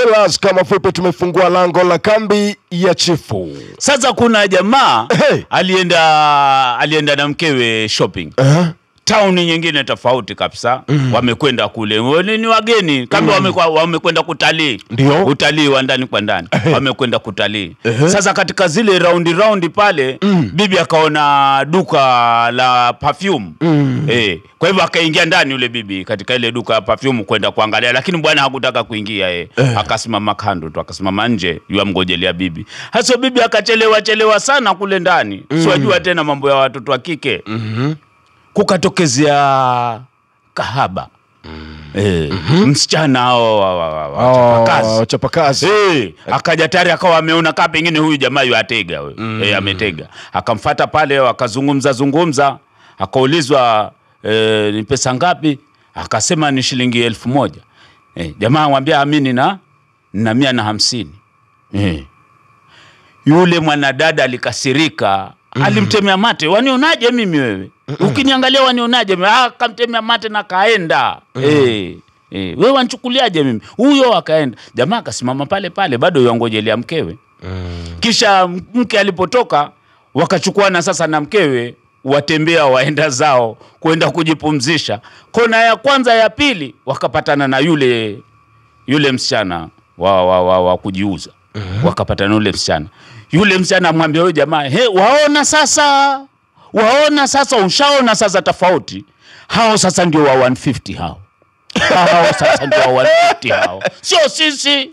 Sellers kama fupi, tumefungua lango la kambi ya chifu. Sasa kuna jamaa Hey. alienda alienda na mkewe shopping Uh-huh. tauni nyingine tofauti kabisa wamekwenda kule Wale ni wageni kama wamekwa- wamekwenda kutalii Ndio. utalii wa ndani kwa ndani wamekwenda kutalii Ehe. sasa katika zile raundi raundi pale bibi akaona duka la perfume eh, kwa hivyo akaingia ndani yule bibi katika ile duka la perfume kwenda kuangalia lakini bwana hakutaka kuingia eh. akasimama kando tu akasimama nje yuamgojelea bibi hasa bibi akachelewa chelewa sana kule ndani siwajua tena mambo ya watoto wa kike kukatokezea kahaba eh, msichana hao wa- wa- wa- wa- wachapakazi. Oh, chapakazi. Eh, akaja tayari akawa ameona kaa pengine huyu jamaa yu atega we. Eh, ametega akamfata pale wakazungumza zungumza akaulizwa eh, ni pesa ngapi akasema ni shilingi elfu moja eh, jamaa amwambia amini na na mia na hamsini eh. yule mwanadada alikasirika alimtemea mate wanionaje mimi wewe ukiniangalia wanionaje mimi? Ah, akamtemea mate na kaenda eh. Eh, wewe wanchukuliaje mimi huyo akaenda jamaa akasimama pale pale bado yangojelea mkewe kisha mke alipotoka wakachukuana sasa na mkewe watembea waenda zao kwenda kujipumzisha kona ya kwanza ya pili wakapatana na yule yule msichana wa, wa, wa, wa kujiuza wakapatana na yule msichana yule msichana amwambia huyo jamaa he waona sasa waona sasa ushaona sasa tofauti hao sasa ndio wa 150 hao hao sasa ndio wa 150 hao sio sisi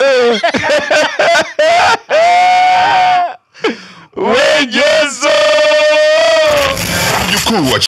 Wejezo! Mjukuu wa